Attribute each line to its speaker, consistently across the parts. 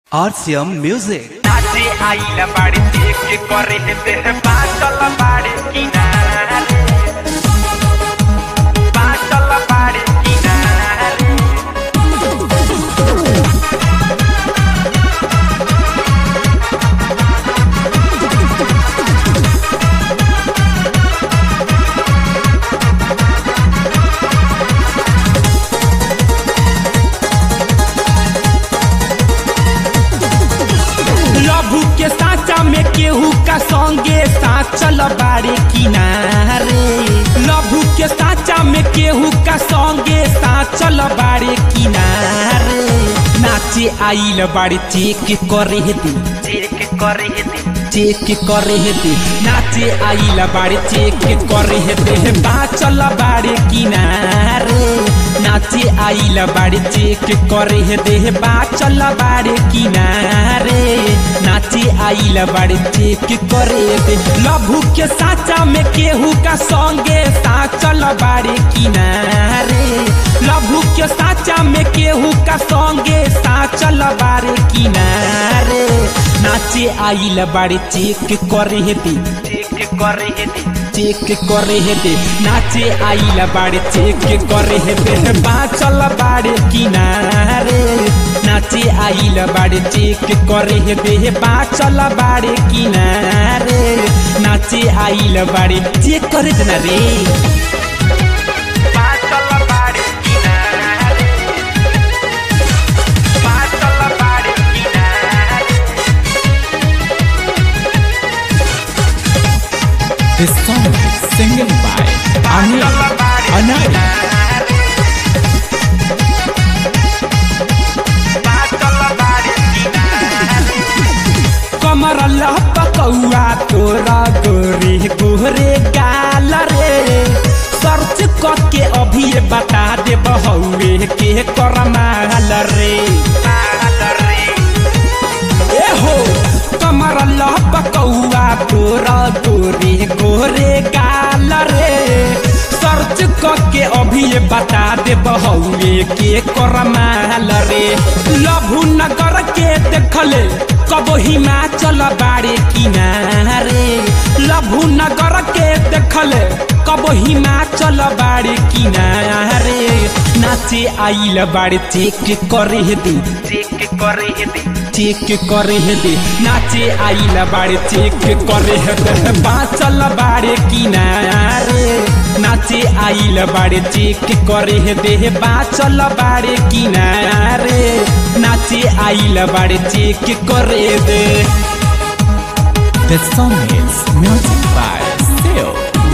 Speaker 1: RCM Music.
Speaker 2: नाचे आइला बाड़ी देख के करे हे तेरे बाटल बाड़ी किनारे बाटल बाड़ी किनारे
Speaker 3: लभू के साचा में केहू का संगे साचल बारे किनारे लभू के साचा में केहू का संगे साचल बारे किनारे नाचे आइल बारे चेक करे दे
Speaker 2: देख के करे हे ते
Speaker 3: चेक करे दे नाचे आइल बारे चेक करे दे बाचल बारे किनारे नाचे आइल बारे चेक करे दे बाचल बारे किनारे नाचे आइल बारे चेक करे दे लभू के साचा में केहू का संगे साचल बारे किनारे लभू के साचा में केहू का संगे साचल बारे किनारे नाचे आइल बारे चेक करे दे
Speaker 2: देख के करे हे ते
Speaker 3: चेक करे दे नाचे आइल बारे चेक करे दे बाचल बारे किनारे नाचे आइल बारे चेक करे दे बाचल बारे किनारे नाचे आइल बारे चेक करे दे ना रे
Speaker 2: बाटल बाड़ी किनारे बाटल बाड़ी किनारे
Speaker 3: This song is singing by Anil
Speaker 2: बाटल बाड़ी
Speaker 3: Anil
Speaker 2: किनारे बाटल बाड़ी किनारे
Speaker 3: कमर लपकौआ तोरा गोरे गोरे गाल रे सर्च करके अभी ये बता दे बहुए के करमाल रे
Speaker 2: माल रे
Speaker 3: ए हो कमर लपकौआ तोरा गोरे गोरे गाल रे सर्च करके अभी ये बता दे बहुए के करमाल रे लभु नगर के देखले कब हिमाचल बारे किनारे लभु नगर के देखले कब हिमाचल बारे किनारे नाचे आइल बारे चेक करे दे
Speaker 2: देख के करे हे ते
Speaker 3: चेक करे दे नाचे आइल बारे चेक करे दे बाचल बारे किनारे नाचे आइल बारे चेक करे दे बाचल बारे किनारे नाचे आइल बारे चेक करे दे The song is music by Seo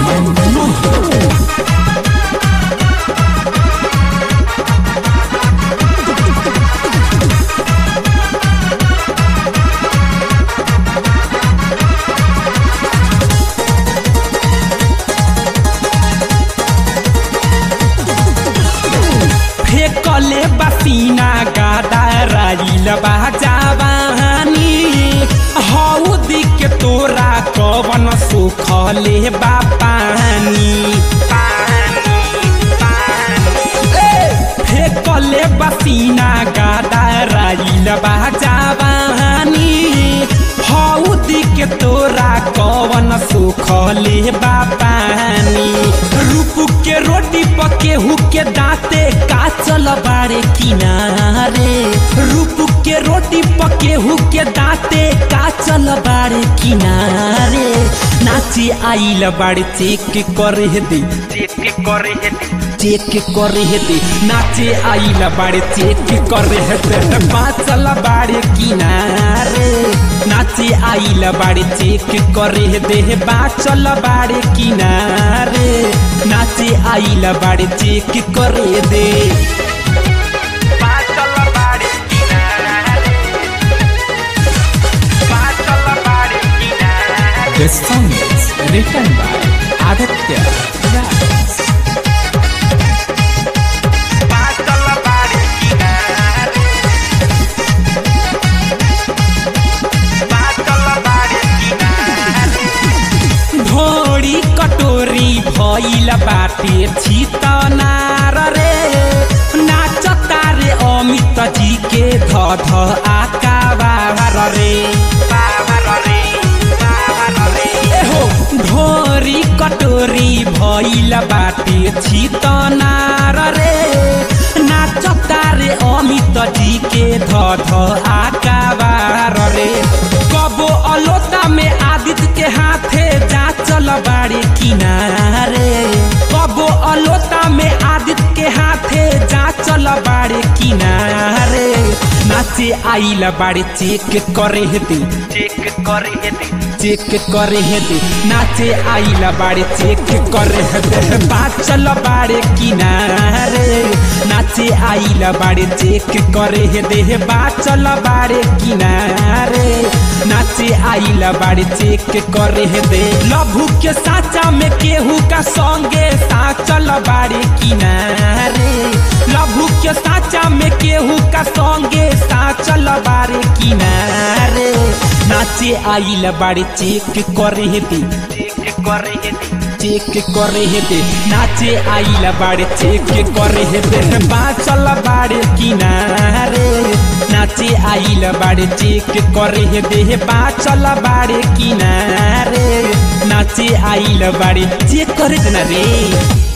Speaker 3: फेकले बसीना गादा राइल बाजावानी हौदी के तोरा कवन सुखले बापानी फेकले बसीना गादा राइल बाजावानी हौदी के तोरा कवन सुखले बापानी रूप के रोटी पकेहू के दाँते काचल बारे किनारे रूप के रोटी पकेहू के दाँते काचल बारे किनारे नाची आइल बारे चेक करे दे
Speaker 2: देख के करे हे ते
Speaker 3: चेक करे दे नाचे आइल बारे चेक करे दे बाचल बारे किनारे नाचे आइल बारे चेक करे दे बाचल बारे किनारे नाचे आइल बारे चेक करे दे
Speaker 2: बाटल बाड़ी किनारे बाटल बाड़ी किनारे
Speaker 3: The song is written by Aditya Raj.
Speaker 2: बाटल बाड़ी किनारे बाटल बाड़ी किनारे
Speaker 3: ढोड़ी कटोरी भइल बाटे छितनार रे नाचता रे अमित जी के ध ध आकावा ओरी भइल बाटे छितनार रे नाचता रे अमित जी के ध ध आकाबार रे कबो अलोता में आदित्य के हाथे जा चल बाड़ी किनारे कबो अलोता में आदित्य के हाथे जा चल बाड़ी किनारे नाचे आइल बाड़ी चेक करे हेते
Speaker 2: चेक करे हेते
Speaker 3: चेक करे हेते नाचे आइल बाड़े चेक करे हेते बाचल बाड़े किनारे नाचे आइल बाड़े चेक करे हेते बाचल बाड़े किनारे नाचे आइल बाड़े चेक करे हेते लभु के साचा में केहू का संगे साचल बाड़े किनारे लभु के साचा में केहू का संगे साचल बाड़े किनारे नाचे आइल बाड़े चेक करे हेते
Speaker 2: चेक करे हेते
Speaker 3: चेक करे हेते नाचे आइल बाड़े चेक करे हेते बाचल बाड़े किनारे नाचे आइल बाड़े चेक करे हेते बाचल बाड़े किनारे नाचे आइल बाड़े चेक करे ना रे